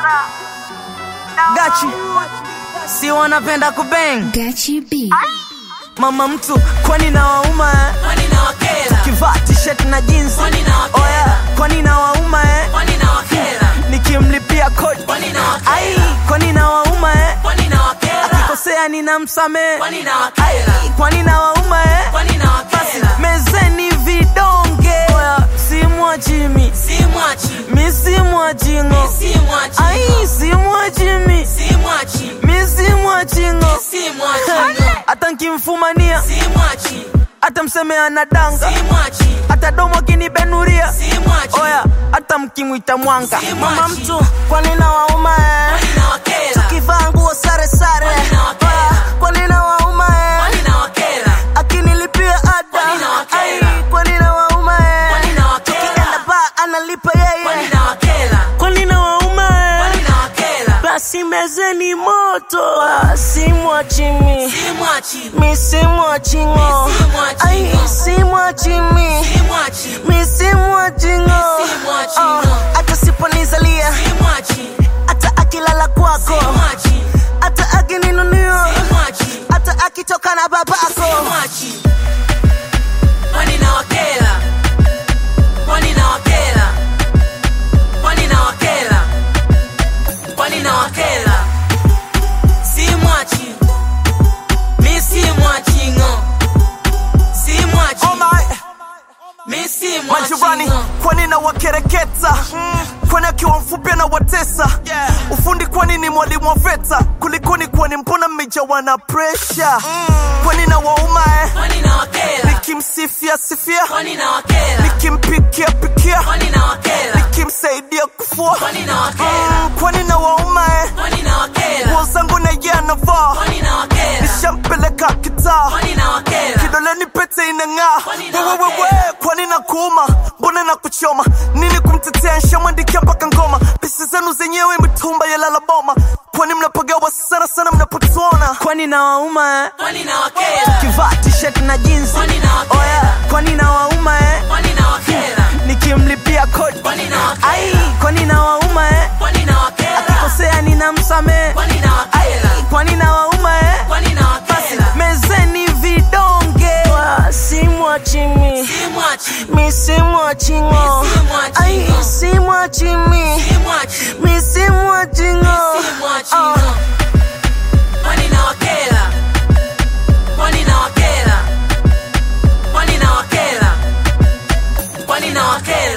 Gachi si wanapenda kubeng Gachi B. mama mtu kwani na wauma eh? Kwani na wakera? kivaa t-shirt na jeans Kwani na wakera? oh yeah. kwani na wauma eh? Kwani na wakera? nikimlipia kodi Kwani na wakera? ai kwani na wauma eh? Kwani na wakera? akikosea ninamsamehe Kwani na wakera? kwani na wauma eh? Kwani na wakera? mezeni vidonge Oya, simwachimi Si mwachi, mi simwachingo si mwachi, ai simwachimi si mwachi, mi simwachingo si mwachi, hata nkimfumania si mwachi, hata mseme anadanga si mwachi, hata domo kinibenuria si mwachi. oya hata mkimwita mwanga Si mama mwachi. mtu kwani na wauma eh? Kwani na wakera? kivaa nguo sare sare Kwani na wakera? Oya, kwani na wauma eh? Kwani na wakera? akinilipia ada Kwani na wakera? Ai, kwani na wauma eh? Kwani na wakera? tukienda ba analipa Kwani yeye na wakera? kwani na wauma eh? Kwani na wakera? basi mezeni moto Ah, simwachimi Si mwachi, mi simwachingo Mi simwachingo. ai simwachimi si mwachi, mi simwachingo Mi simwachingo. hata siponizalia si mwachi, hata akilala kwako si mwachi, hata akininunio si mwachi, hata akitoka na si babako mwachi. Kwani na wakera? Kwani na wakera? Kwani na wakera? Kwani na wakera? Si mwachi, mi si mwachi ngo, si mwachi, Oh my, mi si majirani mwachi ngo. kwani na wakereketa kwani akiwa mfupi na watesa ufundi kwani ni mwalimu wa veta kulikoni kwani mbona mmejawa na presha kwani na wauma eh? Kwani na wakera? nikimsifia sifia Kwani na wakera? nikimpikia pikia Kwani na wakera? nikimsaidia kufua Kwani na wakera? Mm, kwani na wauma eh? Kwani na wakera? nguo zangu na ye anavaa Kwani na wakera? nishampeleka kitaa Kwani na wakera? kidoleni pete inang'aa Kwani na wewewewe wakera? kwani na kuuma mbona na kuchoma nini kumtetea nshamwandikia mpaka ngoma pesi zenu zenyewe mitumba ya lalaboma kwani mnapagawa sana sana mnapotuona kwani na wauma eh? Kwani na wakera? kivaa t-shirt na jeans Kwani na wakera? oya kwani na wauma eh? Kwani na wakera? nikimlipia kodi Kwani na wakera? ai kwani na wauma eh? Kwani na wakera? kosea ninamsamehe Kwani na wakera? kwani na wauma eh? Kwani na wakera? mezeni vidonge simwachimi Si mwachi, mi simwachingo Mi simwachingo. ai simwachimi si mwachi, mi simwachingo si mwachi ngo. Kwani na wakera? Kwani na wakera? Kwani na wakera? Kwani na wakera?